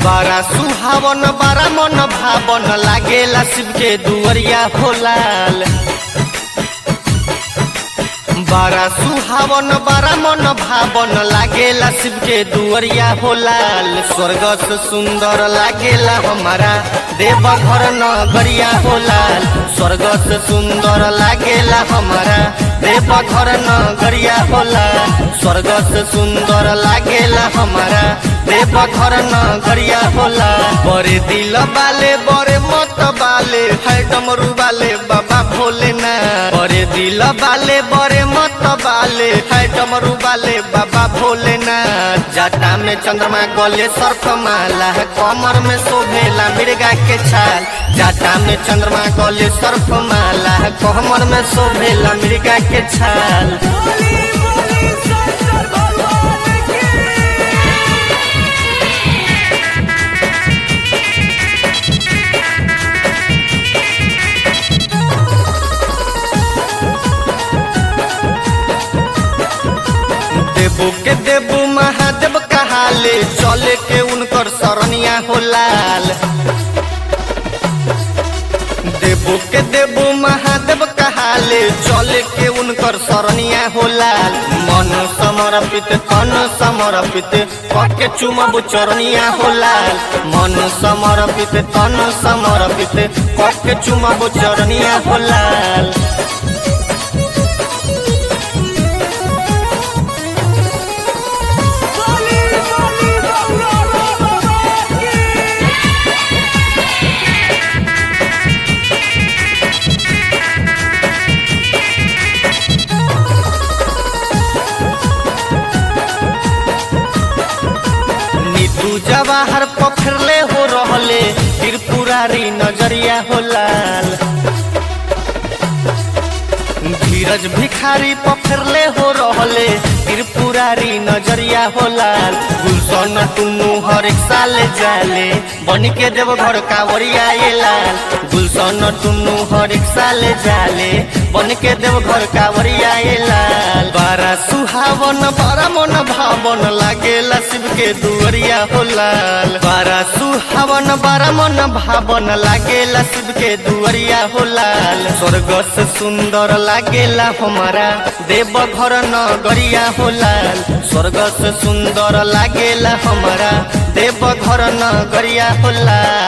बड़ा सुहावन बड़ा मन भावन लागेला शिव के दुवरिया हो लाल बड़ा सुहावन बड़ा मन भावन लागेला शिव के दुवरिया हो लाल स्वर्ग से सुंदर लागेला हमारा देव घर नगरिया हो लाल स्वर्ग से सुंदर लागेला हमारा देव घर नगरिया हो लाल स्वर्ग से सुंदर लागेला हमारा देव घर नगरिया हो लाल बड़े दिल बाले बड़े मत बाले है डमरू बाले बाबा भोलेनाथ बड़े दिल बाले बड़े मत बाले है डमरू बाले बाबा भोलेनाथ जाटा में चंद्रमा गले सर्फ माला कमर में शोभेला मिर्गा के छाल जाटा में चंद्रमा गले सर्फ माला कमर में शोभेला मिर्गा के छाल बोली बोली शंकर भगवान की देवो के देवो महादेव कहाले चले के उनकर सरनिया हो लाल देवो के देवो महादेव कहाले चले के उनकर सरनिया हो लाल मन समर्पित तन समर्पित पके चुमब चरनिया हो लाल मन समर्पित तन समर्पित पके चुमब चरनिया हो लाल बोली बोली गौरा भगवान की नीतू जवाहर पखरले हो रहले त्रिपुरारी नजरिया हो लाल धीरज भिखारी पखरले हो रहले त्रिपुरारी नजरिया हो लाल गुलशन टुन्नू हर एक साल जाले बन के देव घर कावरिया ये लाल गुलशन टुन्नू हर एक साल जाले बन के देव घर कावरिया ये लाल बड़ा सुहावन बड़ा मन भावन लागेला शिव के दुवरिया हो लाल बड़ा सुहावन बड़ा मन भावन लागेला शिव के दुवरिया हो लाल स्वर्ग से सुंदर लागेला हमारा देव घर नगरिया हो लाल स्वर्ग से सुंदर लागेला हमारा देव घर नगरिया हो लाल